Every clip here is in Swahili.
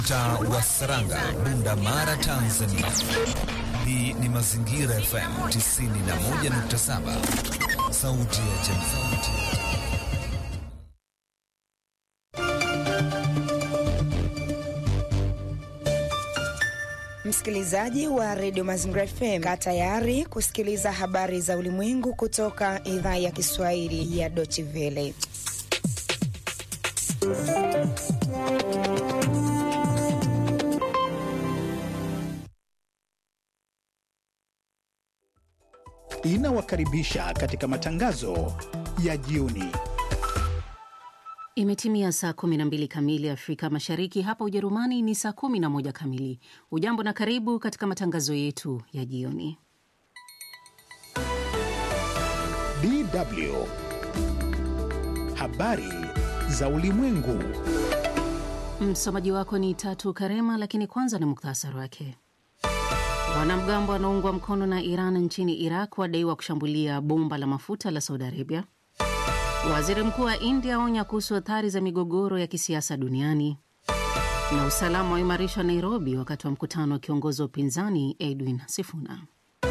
Mtaa wa Saranga, Bunda Mara, Tanzania. Hii ni Mazingira FM 91.7, sauti ya jamii. Msikilizaji wa redio Mazingira FM, kaa tayari kusikiliza habari za ulimwengu kutoka idhaa ya Kiswahili ya Deutsche Welle. Inawakaribisha katika matangazo ya jioni. Imetimia saa 12 kamili Afrika Mashariki, hapa Ujerumani ni saa 11 kamili. Ujambo na karibu katika matangazo yetu ya jioni. DW habari za ulimwengu. Msomaji wako ni Tatu Karema, lakini kwanza ni muktasari wake. Wanamgambo wanaoungwa mkono na Iran nchini Iraq wadaiwa kushambulia bomba la mafuta la Saudi Arabia. Waziri mkuu wa India aonya kuhusu athari za migogoro ya kisiasa duniani. Na usalama waimarishwa Nairobi wakati wa mkutano wa kiongozi wa upinzani Edwin Sifuna.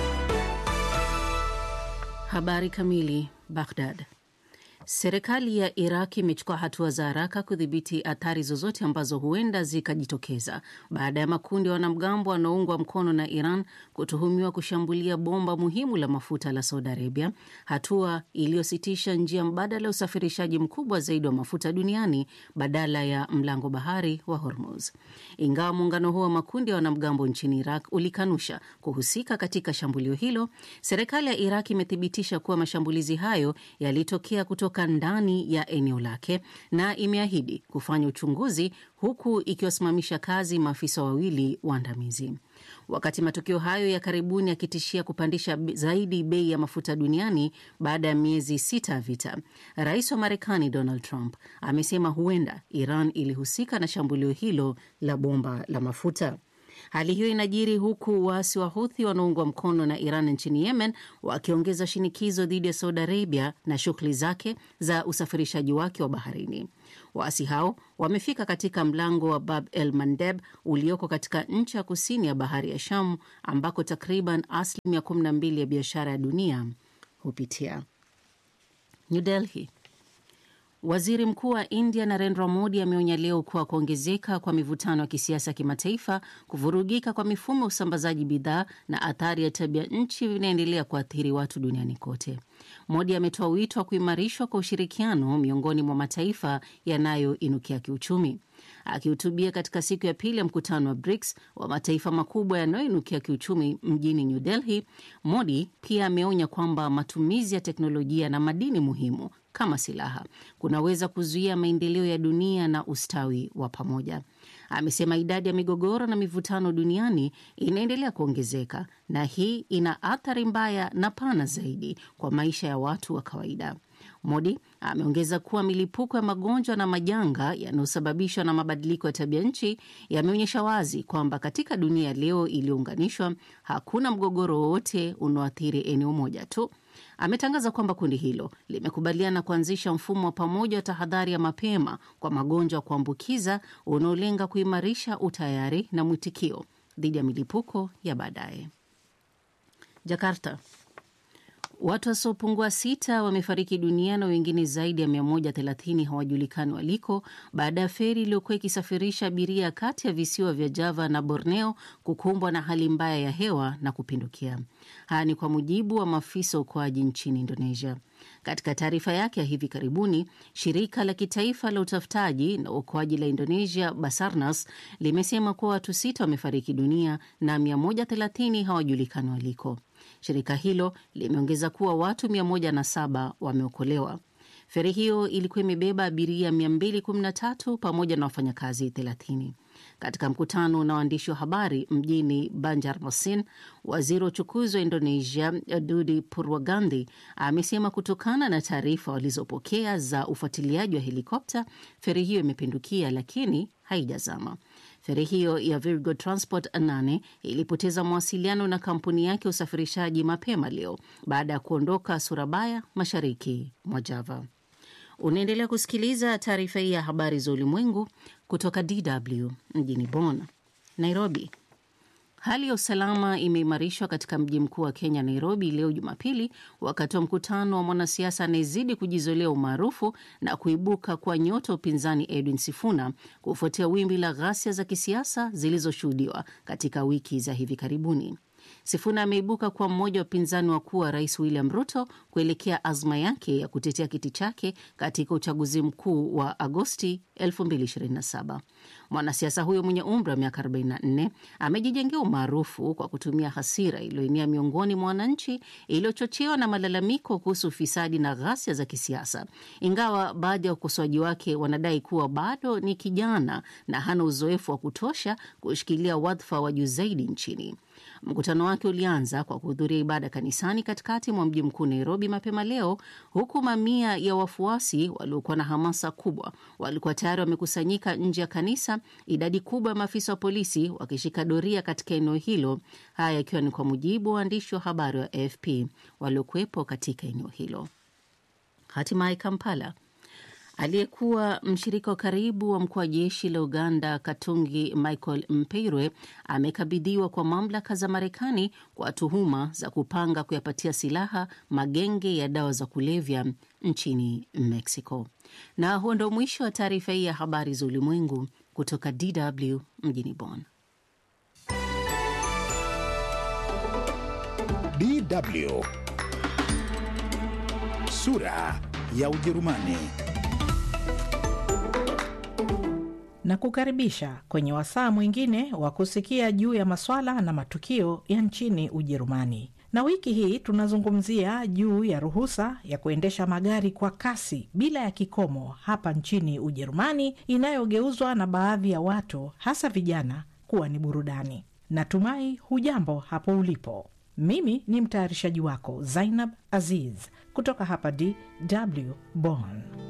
Habari kamili. Baghdad. Serikali ya Iraq imechukua hatua za haraka kudhibiti athari zozote ambazo huenda zikajitokeza baada ya makundi ya wanamgambo wanaoungwa mkono na Iran kutuhumiwa kushambulia bomba muhimu la mafuta la Saudi Arabia, hatua iliyositisha njia mbadala ya usafirishaji mkubwa zaidi wa mafuta duniani badala ya mlango bahari wa Hormuz. Ingawa muungano huo wa makundi ya wanamgambo nchini Iraq ulikanusha kuhusika katika shambulio hilo, serikali ya Iraq imethibitisha kuwa mashambulizi hayo yalitokea kutoka ndani ya eneo lake na imeahidi kufanya uchunguzi huku ikiwasimamisha kazi maafisa wawili waandamizi. Wakati matukio hayo ya karibuni yakitishia kupandisha zaidi bei ya mafuta duniani baada ya miezi sita ya vita, rais wa Marekani Donald Trump amesema huenda Iran ilihusika na shambulio hilo la bomba la mafuta. Hali hiyo inajiri huku waasi wa Huthi wanaoungwa mkono na Iran nchini Yemen wakiongeza shinikizo dhidi ya Saudi Arabia na shughuli zake za usafirishaji wake wa baharini. Waasi hao wamefika katika mlango wa Bab el Mandeb ulioko katika nchi ya kusini ya bahari ya Shamu ambako takriban asilimia 12 ya biashara ya dunia hupitia. New Delhi. Waziri mkuu wa India Narendra Modi ameonya leo kuwa kuongezeka kwa mivutano ya kisiasa kimataifa, kuvurugika kwa mifumo ya usambazaji bidhaa na athari ya tabia nchi vinaendelea kuathiri watu duniani kote. Modi ametoa wito wa kuimarishwa kwa ushirikiano miongoni mwa mataifa yanayoinukia kiuchumi. Akihutubia katika siku ya pili ya mkutano wa BRICS wa mataifa makubwa yanayoinukia kiuchumi mjini New Delhi, Modi pia ameonya kwamba matumizi ya teknolojia na madini muhimu kama silaha kunaweza kuzuia maendeleo ya dunia na ustawi wa pamoja. Amesema idadi ya migogoro na mivutano duniani inaendelea kuongezeka na hii ina athari mbaya na pana zaidi kwa maisha ya watu wa kawaida. Modi ameongeza kuwa milipuko ya magonjwa na majanga yanayosababishwa na mabadiliko ya tabia nchi yameonyesha wazi kwamba katika dunia ya leo iliyounganishwa, hakuna mgogoro wowote unaoathiri eneo moja tu. Ametangaza kwamba kundi hilo limekubaliana kuanzisha mfumo wa pamoja wa tahadhari ya mapema kwa magonjwa ya kuambukiza unaolenga kuimarisha utayari na mwitikio dhidi ya milipuko ya baadaye. Jakarta. Watu wasiopungua sita wamefariki dunia na wengine zaidi ya 130 hawajulikani waliko baada ya feri iliyokuwa ikisafirisha abiria kati ya visiwa vya Java na Borneo kukumbwa na hali mbaya ya hewa na kupindukia. Haya ni kwa mujibu wa maafisa wa uokoaji nchini Indonesia. Katika taarifa yake ya hivi karibuni, shirika la kitaifa la utafutaji na uokoaji la Indonesia, Basarnas, limesema kuwa watu sita wamefariki dunia na 130 hawajulikani waliko. Shirika hilo limeongeza kuwa watu 107 wameokolewa. Feri hiyo ilikuwa imebeba abiria 213 pamoja na wafanyakazi 30. Katika mkutano na waandishi wa habari mjini Banjarmasin, waziri wa uchukuzi wa Indonesia Dudi Purwagandhi amesema kutokana na taarifa walizopokea za ufuatiliaji wa helikopta, feri hiyo imepindukia lakini haijazama. Feri hiyo ya Virgo Transport 8 ilipoteza mawasiliano na kampuni yake ya usafirishaji mapema leo baada ya kuondoka Surabaya, mashariki mwa Java. Unaendelea kusikiliza taarifa hii ya habari za ulimwengu kutoka DW mjini Bonn. Nairobi. Hali ya usalama imeimarishwa katika mji mkuu wa Kenya, Nairobi, leo Jumapili, wakati wa mkutano wa mwanasiasa anayezidi kujizolea umaarufu na kuibuka kwa nyota upinzani Edwin Sifuna kufuatia wimbi la ghasia za kisiasa zilizoshuhudiwa katika wiki za hivi karibuni. Sifuna ameibuka kuwa mmoja wa upinzani wakuu wa rais William Ruto kuelekea azma yake ya kutetea kiti chake katika uchaguzi mkuu wa Agosti 2027. Mwanasiasa huyo mwenye umri wa miaka 44 amejijengea umaarufu kwa kutumia hasira iliyoenea miongoni mwa wananchi iliyochochewa na malalamiko kuhusu ufisadi na ghasia za kisiasa, ingawa baadhi ya ukosoaji wake wanadai kuwa bado ni kijana na hana uzoefu wa kutosha kushikilia wadhifa wa juu zaidi nchini. Mkutano wake ulianza kwa kuhudhuria ibada kanisani katikati mwa mji mkuu Nairobi mapema leo, huku mamia ya wafuasi waliokuwa na hamasa kubwa walikuwa tayari wamekusanyika nje ya kanisa, idadi kubwa ya maafisa wa polisi wakishika doria katika eneo hilo. Haya yakiwa ni kwa mujibu wa waandishi wa habari wa AFP waliokuwepo katika eneo hilo. Hatimaye Kampala. Aliyekuwa mshirika wa karibu wa mkuu wa jeshi la Uganda Katungi Michael Mpeirwe amekabidhiwa kwa mamlaka za Marekani kwa tuhuma za kupanga kuyapatia silaha magenge ya dawa za kulevya nchini Mexico. Na huo ndo mwisho wa taarifa hii ya habari za ulimwengu kutoka DW mjini Bonn. DW sura ya Ujerumani. na kukaribisha kwenye wasaa mwingine wa kusikia juu ya maswala na matukio ya nchini Ujerumani. Na wiki hii tunazungumzia juu ya ruhusa ya kuendesha magari kwa kasi bila ya kikomo hapa nchini Ujerumani, inayogeuzwa na baadhi ya watu, hasa vijana, kuwa ni burudani. Natumai hujambo hapo ulipo. Mimi ni mtayarishaji wako Zainab Aziz kutoka hapa DW Bonn.